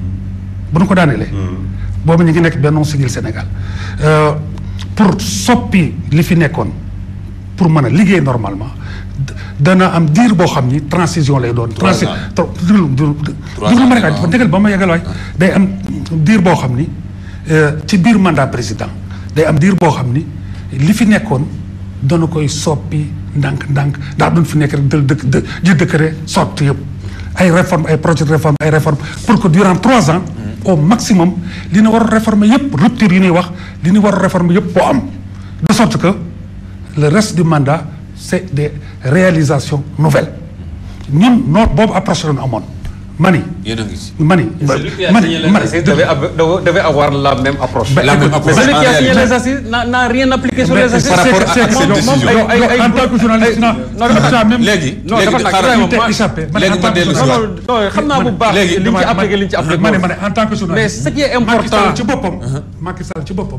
bu nu ko daaneelee boobu ñu ngi nekk Benno Siggil Sénégal Euh, pour soppi li fi nekkoon pour mën a liggéey normalement d- dana am diir boo xam ni transition lay doon. Trois transi ans. tro- déglu déglu Trois déglu ans, ma rek waaw. dafa déggal ba ma yegal waay day am diir boo xam ni euh, ci biir mandat président day am diir boo xam ni li fi nekkoon dana koy soppi ndànk-ndànk ndax duñ fi nekk rek dël dëkk dë ji dëkkëre sotti yëpp ay réforme ay projet de réforme ay réforme pour que durant trois ans au maximum li ñu war a réformer yëpp rupture yi ñuy wax li ñu war a réformer yëpp boo am de sorte que le reste du mandat c'est des réalisations nouvelles ñun noonu boobu approche la ñu amoon mani yéen a ngi ci mani Celui qui a mani signé les mani assises devait av- devait- devait avoir la même approche. Ben, la même écoute, approche Mais celui en qui a signé réalité. les assises n'a n'a rien appliqué sur mais les c'est- assises. par rapport c'est- à c'est- cette moom- décision. yow- yow en tant que journaliste non non, non dafa- même léegi non, léegi dafa nag xaaral vraiment, t'es moi- échappé man léegi en ma tant que dellu si non waat. journaliste- non non xam naa bu baax léegi li ñu ci appliqué li ñu ci appliqué. ma ne ma ne en tant que journaliste Mais ce qui est Macky important- Sall ci boppam Macky Sall ci boppam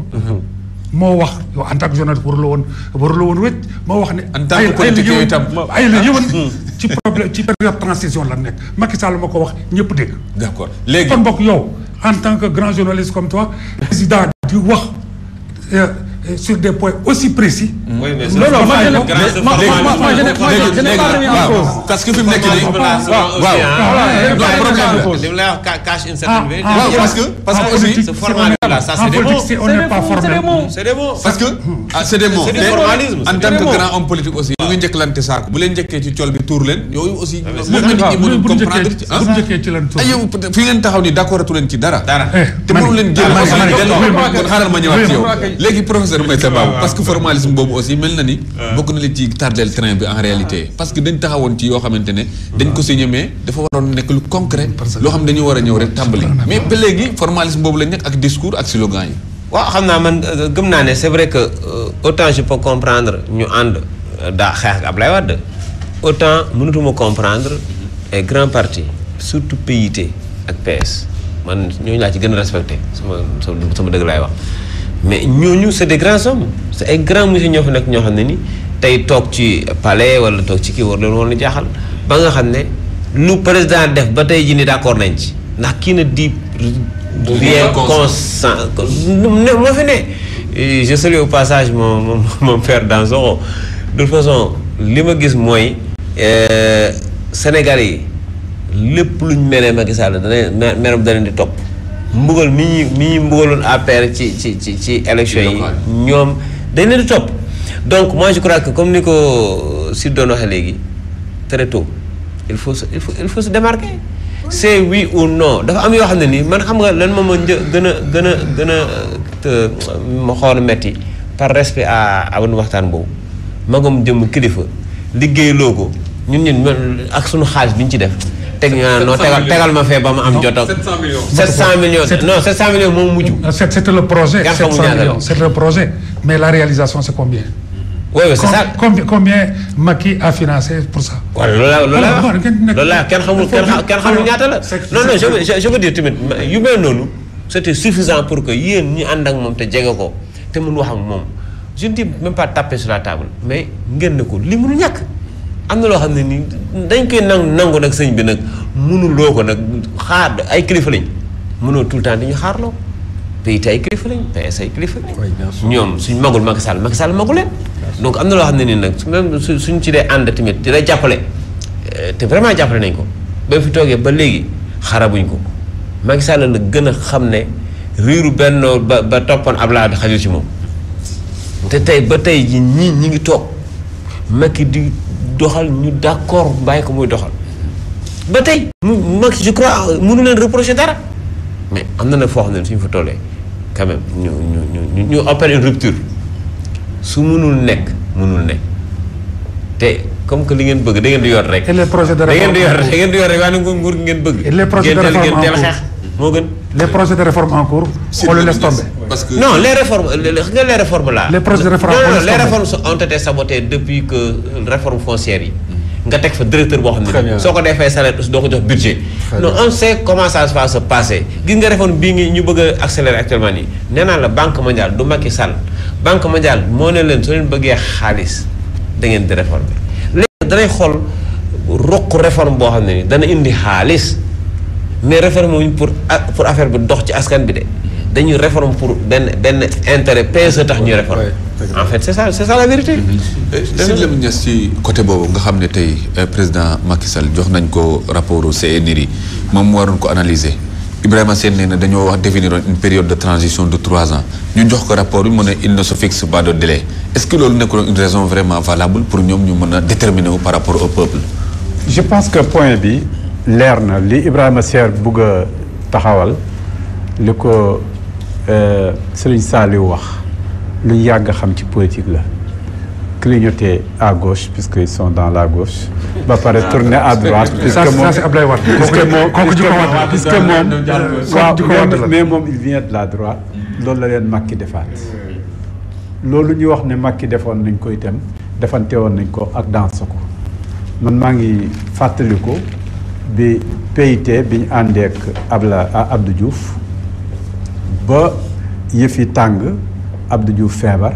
moo wax yow en tant que journaliste warula woon warula woon wécc moo wax ne En tant que ay- ay la politique yëwan- yooyu itam. ay la yëwan ci problème ci période transition la nekk Macky Sall ma ko wax ñëpp dégg d'accord léegi kon bokk yow en tant que grand journaliste comme toi président di wax euh, euh, sur des points aussi précis Oui, mais Non, non, moi, je ne- grâce au moi- formalisme, moi- moi, je ne- moi, je- je n'ai pas remis en waaw cause. parce que fi mu nekk nii formalisme là, souvent waaw aussi, waaw hein. Voilà, je n'ai non pas remis problème en la. cause. li mu lay wax ca- cache une Ah, certaine vérité. ah, waaw parce que parce en que aussi politique, ce c'est formalisme honnête. là, ça, En c'est des politique, mots. c'est- on C'est n'est des pas mots, formel. c'est des mots. C'est des mots. parce que ah c'est des mots C'est du mais formalisme, en c'est tant des que mots. grand homme politique aussi ñu ngi njëkkalante saako bu leen njëkkee ci col bi tuur leen yooyu aussi moom waaw la nit ñi mënul bu ñu comprendre njëkkee ci ah bu ñu njëkkee ci lan tur. ay yow peut-être fi ngeen taxaw ni d'accord atu leen ci dara Dara. Eh, te mani- mënu leen génn mani- aussi mani- dellu oui, kon mani- xaaral ma ñëwaat ci yow oui, léegi professeur Maïssa Babou parce que formalisme boobu aussi mel na ni bokk na li ci tardeel train bi en réalité parce que dañ taxawoon ci yoo xamante ne dañ ko signé mais dafa waroon nekk lu concret loo xam dañu war a ñëw rek tàmbali mais ba léegi formalisme boobu lañ nekk ak discours ak slogan yi waaw xam naa man euh, gëm naa ne c'est vrai que euh, autant je peux comprendre ñu ànd euh, daa xeex ak Ablaye Wade autant mënatuma comprendre ay grands partis surtout PIT ak PS man ñooñu laa ci gën a respecté sama sama sama dëgg laay wax mais ñooñu c'est des grands hommes c'est ay grands monsieur ñoo fa nekk ñoo xam ne ni tey toog ci palais wala toog ci kii war leen woon a jaaxal ba nga xam ne lu président def ba tey jii ni d'accord nañ ci ndax kii na di rien consent ne moo fi ne Et je salue au passage mon mon mon père Dansokho de toute façon li ma gis mooy euh, Sénégal yi lépp luñ meree Macky Sall dana me- meram dana di topp mbugal mi ñuy mi ñuy mbugaloon APR ci ci ci ci élection yi local. ñoom dañ leen di topp donc moi je crois que comme ni ko Sid doon waxee léegi très tôt il faut se il faut il faut se démarquer c'est oui ou non dafa am yoo xam ne nii man xam nga lan moom ma një gën a gën a gën a te ma xool metti par respect à à waxtaan boobu magam jëm kilifa liggéeyloo ko ñun ñun man ak suñu xaalis bi ñu ci def teg ñu naan non tegal tegal ma fee ba ma am jot ak 700 millions. 700 millions non 700 millions moom mujj C'est- C'était le projet, Quand 700 on y a millions. là. C'est le projet. Mais la réalisation, c'est combien oui oui c'est Com- ça combien, combien Macky a financé pour ça waaw loolu la loolu la Alors, wax kenn nekk- loolu la kenn xamul kenn xa- kenn xamul ñaata la C'est- non non c'est- je veux je je veux dire tamit ma- yu mel noonu c'était suffisant pour que yéen ñi ànd ak moom te jege ko te mun wax ak moom je ne dis même pas taper sur la table mais ngeen ne ko li mënu ñàkk am na loo xam ne nii dañ koy nangu nangu nag sëñ bi nag mënuloo ko nag xaar ay kilifa lañ mënoo tout le temps di ñu xaarloo PIT ay kilifa lañ PS ay kilifa lañ ñoom suñ magul Macky Sall Macky Sall magul leen donc am na loo xam ne nii nag su- même su suñ ci dee ànd tamit di la jàppale eh, te vraiment jàppale nañ ko ba fi toogee ba léegi xarabuñ ko Macky Sall la gën a xam ne riiru benn ba ba toppoon Abdoulaye xajul ci moom te tey ba tey ji ñii ñi ngi toog Macky di doxal ñu d'accord bàyyi ko muy doxal ba tey mu Macky je crois mënu leen reprocher dara mais am na nag foo xam ne suñu fa tollee quand même ñu ñu ñu ñu opérer une rupture su mënul nekk mënul nekk te comme que li ngeen bëgg da ngeen di yor rek Et les projets de da ngeen di yor réforme en da ngeen di yor rek waaye nguur nguur gi ngeen bëgg Et les projets de ngeen teel réforme ngeen teel en xeex moo gën Les projets de réforme en cours, on le laisse tomber. parce que non les réformes les, les, les réformes là. Les projets de réforme, non, on non, laisse les tomber. réformes sont- ont été sabotées depuis que euh, réforme foncière yi. nga teg fa directeur boo xam Très ne bien. soo ko defee salaire doo ko jox budget. non on sait comment ça va se passer gis nga réforme bii ngi ñu bëgg a accélérer actuellement nii nee naa la banque mondiale du Macky Sall banque mondiale moo ne leen soo leen bëggee xaalis da ngeen di réformer léegi danay xool roq réforme boo xam ne ni dana indi xaalis. mais réforme wuñ pour a- pour affaire bi dox ci askan bi de dañuy réforme pour benn benn intérêt PSE tax ñuy réforme en fait c'est ça c'est ça la vérité Sidy Lamine Niass ci côté boobu nga xam ne tey eh, président Macky Sall jox nañ ko rapport au CNRI moom mu waroon ko analyser Ibrahima Sène nee na dañoo wax définir une période de transition de trois ans ñu jox ko rapport bi mu ne il ne se fixe pas de délai est-ce que loolu nekkul une raison vraiment valable pour ñoom ñu mën a déterminer wu par rapport au peuple. je pense que point bi leer na li Ibrahima Seer bugg a taxawal li ko euh, Serigne Saliou wax lu ñu yàgg a xam ci politique la clignoter à gauche puisqu'ils sont dans la gauche ba pare tourner à droite puisque Ça, moom ça c'est Ablaye Wade. puisque moom kooku puisque jikko moom Wade la. puisque moom waaw jikko Wade la. mais moom il vient de la droite loolu la leen Macky defaat loolu ñu wax ne Macky defoon nañ ko itam defante woon nañ ko ak danse ko man maa ngi fàttaliku bi PIT bi ñu àndeek Abla ah, Abdou Diouf ba yëf yi tàng Abdou Diouf feebar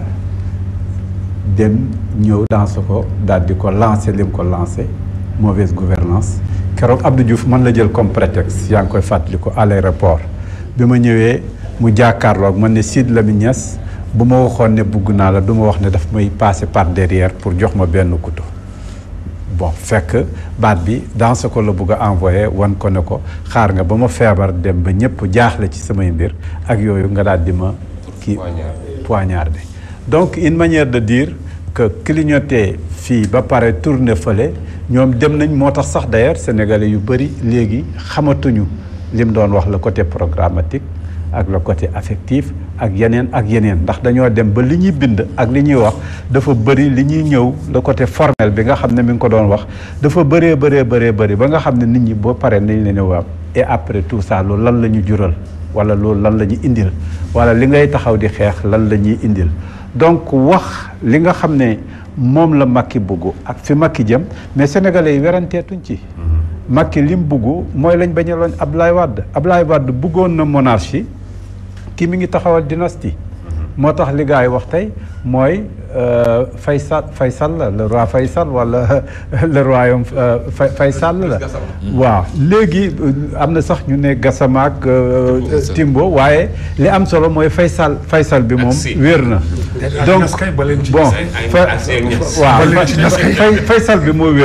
dem ñëw danse ko daal di ko lancé li mu ko lancé mauvaise gouvernance keroog Abdou Diouf man la jël comme prétexte yaa ngi koy fàttaliku à l'aéroport bi ma ñëwee mu jàkkaarloog man ne Sidy Lamine Niass bu ma waxoon ne bugg naa la du ma wax ne daf may passer par derrière pour jox ma benn couteau bon fekk baat bi dans ce ko la bugg a envoyé wan ko ne ko xaar nga ba ma feebar dem ba ñëpp jaaxle ci samay mbir ak yooyu nga daal di ma kii poignardé donc une manière de dire que clignoter fii ba pare tourner fële ñoom dem nañ moo tax sax d'ailleurs sénégalais yu bëri léegi xamatuñu li mu doon wax le côté programmatique ak le côté affectif ak yeneen ak yeneen ndax dañoo dem ba li ñuy bind ak li ñuy wax dafa bëri li ñuy ñëw le côté formel bi nga xam ne mi ngi ko doon wax dafa bëree bëree bëree bëri ba nga xam ne nit ñi boo paree nañ leen waaw et après tout ça loolu lan la ñu jural wala loolu lan la ñu indil wala li ngay taxaw di xeex lan la ñuy indil donc wax li nga xam ne moom la Macky bugg ak fi Macky jëm mais sénégalais yi weranteetuñ ci Macky lim bugg mooy lañ bañaloon Ablaye Wade Ablaye Wade buggoon na monarchie kii mi ngi taxawal dynastie moo tax li gars yi wax tey mooy euh, Faysal Faysal la le roi Faysal wala le royaume euh, Fay Faysal la waaw léegi euh, am na sax ñu ne Gassama ak euh, Timbo waaye li am solo mooy Faysal Faysal bi moom si. wér na ak donc Ñas kay ba leen ci bon Ñas. Ak- fa- ak seen Ñas. waaw Ba leen ci Ñas kay. Fay- Faysal bi moo wér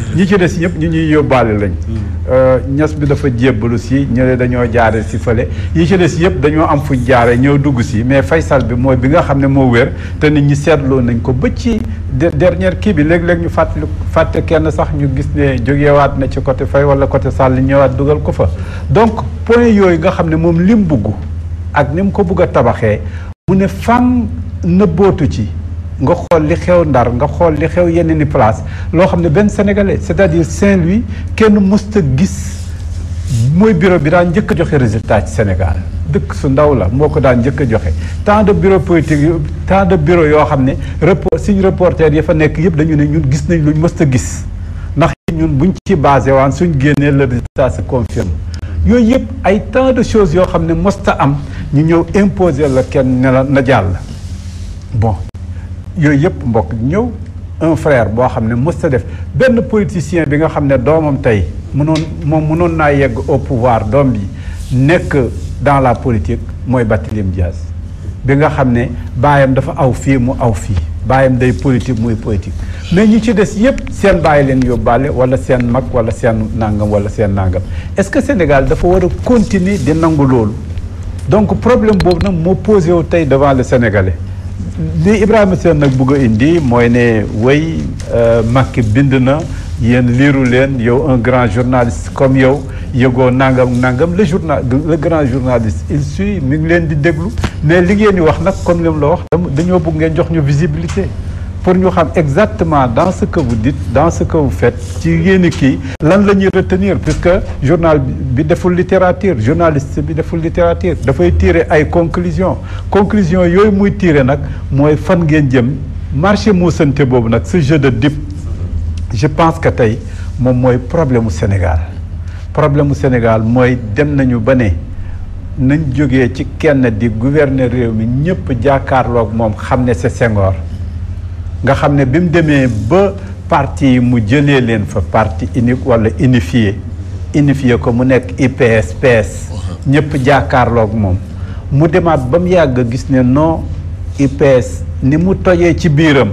ñi ci des ñëpp ñu ñuy yóbbaale lañ ñas bi dafa jébbalu si ñële dañoo jaare si fële yi ci des yëpp dañoo am fuñ jaare ñëw dugg si mais Faysal bi mooy bi nga xam ne moo wér te nit ñi seetloo nañ ko ba ci dernière kii bi léeg-léeg ñu fàttali fàtte kenn sax ñu gis ne jógewaat na ci côté Faye wala côté Sall ñëwaat dugal ko fa donc point yooyu nga xam ne moom lim bugg ak ni mu ko bugg a tabaxee mu ne fan nëbbootu ci nga xool li xew Ndar nga xool li xew yeneen i place loo xam ne benn sénégalais c'est-à-dire Saint-Louis kenn mësta gis mooy bureau bi daan njëkk a joxe résultat ci Sénégal dëkk su ndaw la moo ko daan njëkk a joxe tant de bureau politique yu tant de bureau yoo xam ne report suñu reporter yi fa nekk yëpp dañu ne ñun gis nañ luñ mësta gis ndax ñun buñ ci basé waan suñ génnee le résultat se confirme yooyu yëpp ay tant de choses yoo xam ne mësta am ñu ñëw imposer la kenn ne la na jàll bon yooyu yëpp mbokk ñëw un frère boo xam ne mës ta def benn politicien bi nga xam ne doomam tey mënoon moom mënoon naa yegg au pouvoir doom bi nekk dans la politique mooy Barthélémy Dias bi nga xam ne baayam dafa aw fii mu aw fii baayam day politique muy politique mais ñi ci des yëpp seen bàyyi leen yóbbaale wala seen mag wala seen nangam wala seen nangam est-ce que Sénégal dafa war a continuer di nangu loolu donc problème boobu nag moo posé wu tey devant le Sénégalais li Ibrahima Sène nag bugg a indi mooy ne way Macky bind na yéen liiru leen yow un grand journaliste comme yow yëgoo nangam nangam le journal le grand journaliste il suit mi ngi leen di déglu mais li ngeen di wax nag comme li mu la wax dañoo bëgg ngeen jox ñu visibilité pour ñu xam exactement dans ce que vous dites dans ce que vous faites ci yéen kii lan la ñuy retenir puisque journal bi deful littérature journaliste bi deful littérature dafay tirer ay conclusions conclusions yooyu muy tirer nag mooy fan ngeen jëm marché muusante boobu nag ce jeu de dip je pense que tey moom mooy problème mu Sénégal problème mu Sénégal mooy dem nañu ba ne nañ jógee ci kenn di gouverner réew mi ñëpp jàkkaarloog moom xam ne c'est Senghor nga xam ne bi mu demee ba parti yi mu jëlee leen fa parti unique wala unifié unifié ko mu nekk IPS PS ñëpp jàkkaarloog moom mu demaat ba mu yàgg gis ne non IPS ni mu tojee ci biiram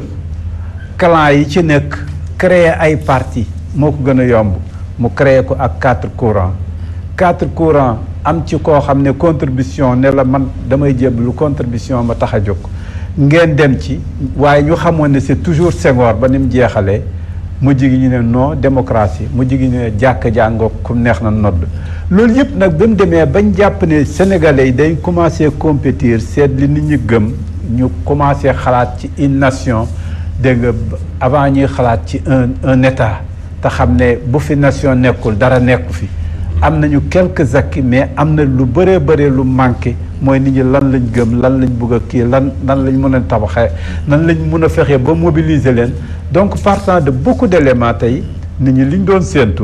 clan yi ci nekk créer ay parti moo ko gën a yomb mu créer ko ak quatre courants quatre courants am ci koo xam ne contribution ne la man damay jébbalu contribution ma tax a jóg ngeen dem ci waaye ñu xamoon ne c'est toujours Senghor ba ni mu jeexalee mu jigi ñu ne non démocratie mu jigi ñu ne jàkk jàngoo ku neex na nodd loolu yëpp nag ba mu demee bañ jàpp ne sénégalais yi dañ commencé compétir seet li nit ñi gëm ñu commencé xalaat ci une nation dégg nga avant ñuy xalaat ci un un état te xam ne bu fi nation nekkul dara nekku fi am nañu quelques acquis mais am na lu bëree bëree lu manqué mooy nit ñi lan lañ gëm lan lañ bëgg a kii lan lan lañ mën a tabaxee nan lañ mën a fexee ba mobiliser leen donc partant de beaucoup d'éléments tey nit ñi liñ doon séentu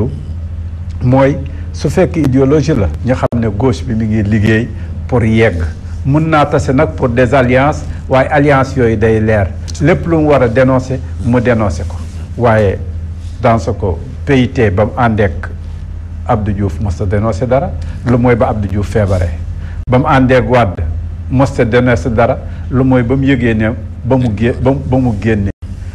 mooy su fekk idéologie la ñu xam ne gauche bi mi ngi liggéey pour yegg mun naa tase nag pour des alliances waaye alliance yooyu day leer lépp lu mu war a dénoncer mu dénoncer ko waaye dans ce que PIT ba mu àndeek Abdou Diouf mos a dénoncé dara lu mooy ba Abdou Diouf feebaree ba mu àndeeg Wade mos a dénoncé dara lu mooy ba mu yëgee ne ba mu gé ba ba mu génne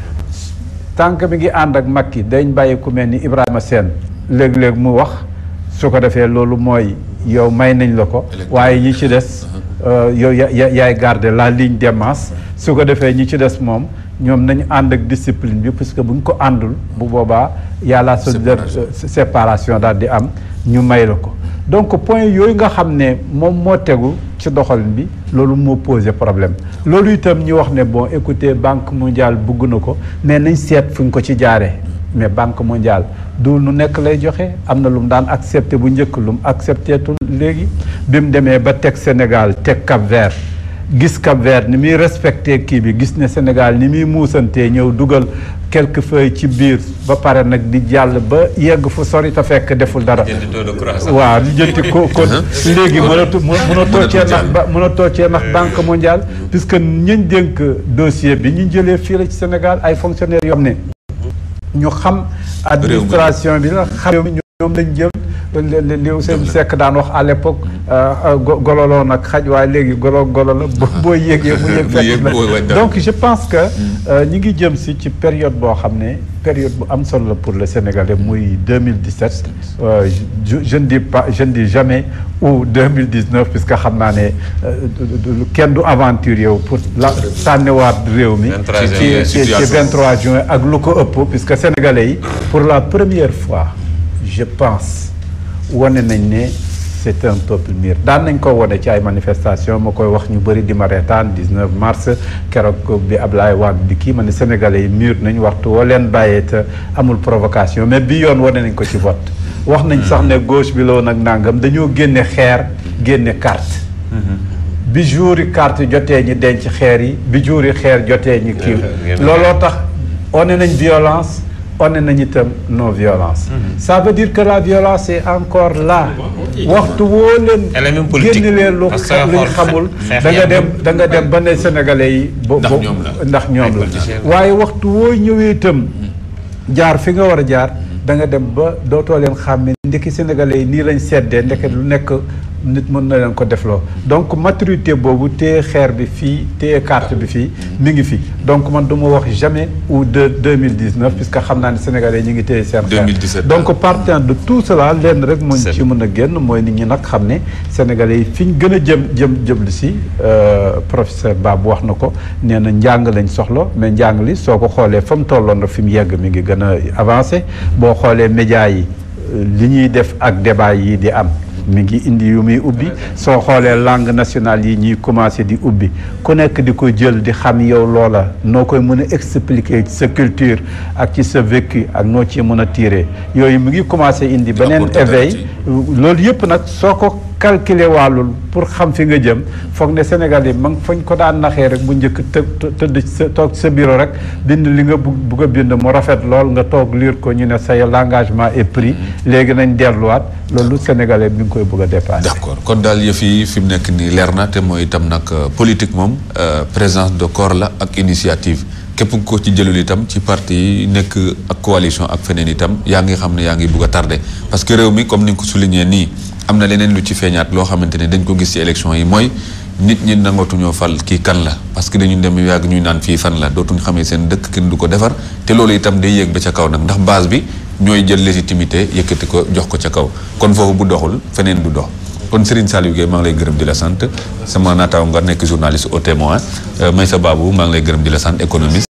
tànk mi ngi ànd ak Macky dañ bàyyi ku mel ni Ibrahima Sène léeg-léeg mu wax su ko defee loolu mooy yow may nañ la ko waaye ñi ci des yow ya yaay garder la ligne des masses su ko defee ñi ci des moom ñoom nañu ànd ak discipline bi puisque bu ñu ko àndul bu boobaa yàlla séparation daal di am ñu may la ko donc point yooyu nga xam ne moom moo tegu ci doxalin bi loolu moo posé problème loolu itam ñu wax ne bon écoutez banque mondiale bugg na ko mais nañ seet fu ñu ko ci jaaree mais banque mondiale du nu nekk lay joxe am na lu mu daan accepté bu njëkk lu mu accepté tul léegi bi mu demee ba teg Sénégal teg Cap Vert gis Cap Vert ni muy respecté kii bi gis ne Sénégal ni muy muusantee ñëw dugal quelques feuilles ci biir ba pare nag di jàll ba yegg fu sori te fekk deful dara waaw di jënti ko kon léegi mënatu mënatoo cee nax ba mënatoo cee nax banque mondiale puisque ñañ dénk dossier bi ñu jëlee fii la ci Sénégal ay fonctionnaires yoo xam ne ñu xam administration bi la xam ñoom lañ jël li li Ousseynou Seck daan wax à l'époque gololoo nag xaj waaye léegi golo golo la boo yéegee mu yéeg fekk la donc je pense que ñi ngi jëm si ci période boo xam ne période bu am solo la pour le Sénégalais muy 2017 je je ne dis pas je ne dis jamais ou 2019 puisque xam naa ne kenn du aventure yow pour la sànniwaat réew mi ci ci ci 23 juin ak lu ko ëpp puisque Sénégalais yi pour la première fois je pense wane nañ ne c'est un peuple mûr daan nañ ko wone ci ay manifestation ma koy wax ñu bëri di ma reetaan 19 mars keroog bi Ablaye Wade di kii ma ne sénégalais yi mûr nañ waxtu woo leen bàyyee te amul provocation mais bi yoon wane nañ ko ci vote wax nañ sax ne gauche bi loo nag nangam dañoo génne xeer génne carte bi jour yi carte jotee ñi denc xeer yi bi jour yi xeer jotee ñi kii looloo tax wane nañ violence wane nañ itam non violence ça veut dire que la violence est encore là waxtu woo leen génn leen lu luñ xamul da nga dem da nga dem ba ne sénégalais yi bo ndax ñoom la waaye waxtu woo ñëwee itam jaar fi nga war a jaar da nga dem ba dootoo leen xàmme ndekki sénégalais yi nii lañ seddee ndeke lu nekk nit mën na leen ko defloo donc maturité boobu téye xeer bi fii téye carte bi fii mi ngi fi donc man du ma wax jamais ou de deux mille dix neuf puisque xam naa ne sénégalais ñi ngi téye seen xeer donc partant de tout cela lenn rek moo ci mën a génn mooy nit ñi nag xam ne sénégalais yi fi ñu gën a jëm jëm jëmlu si professeur Babou wax na ko nee na njàng lañ soxla mais njàng li soo ko xoolee fa mu tolloon rek fi mu yegg mi ngi gën a avancé boo xoolee médias yi li ñuy def ak débat yi di am mi ngi indi yu muy ubbi soo xoolee langue nationale yi ñuy commencé di ubbi ku nekk di ko jël di xam yow loola noo koy mën a expliquer ci sa culture ak ci sa vécu ak noo ci mën a tirer yooyu mu ngi commencé indi beneen éveil loolu yëpp nag soo ko calculer wàllul pour xam fi nga jëm foog ne Sénégal yi ma fañ ko daan naxee rek bu njëkk të tëdd sa toog sa bureau rek bind li nga bugg bugg a bind mu rafet lool nga toog lire ko ñu ne say l'engagement est pris léegi nañ delluwaat loolu Sénégalais bi nga koy bëgg a dépassé. d'accord kon daal yëf yi fi mu nekk nii leer na te mooy itam nag politique moom présence de corps la ak initiative képp ko ci jëlul itam ci parti yi nekk ak coalition ak feneen itam yaa ngi xam ne yaa ngi bugg a tardé parce que réew mi comme ni nga ko souligné nii am na leneen lu ci feeñaat loo xamante ne dañ ko gis ci élection yi mooy nit ñi nangootuñoo fal kii kan la parce que dañu dem yàgg ñuy naan fii fan la dootuñu xamee seen dëkk kenn du ko defar te loolu itam day yéeg ba ca kaw nag ndax base bi ñooy jël légitimité yëkkati ko jox ko ca kaw kon foofu bu doxul feneen du dox kon Serigne Saliou Gueye maa ngi lay gërëm di la sant sama naataaw nga nekk journaliste au témoin Maysa Babou maa ngi lay gërëm di la sant économiste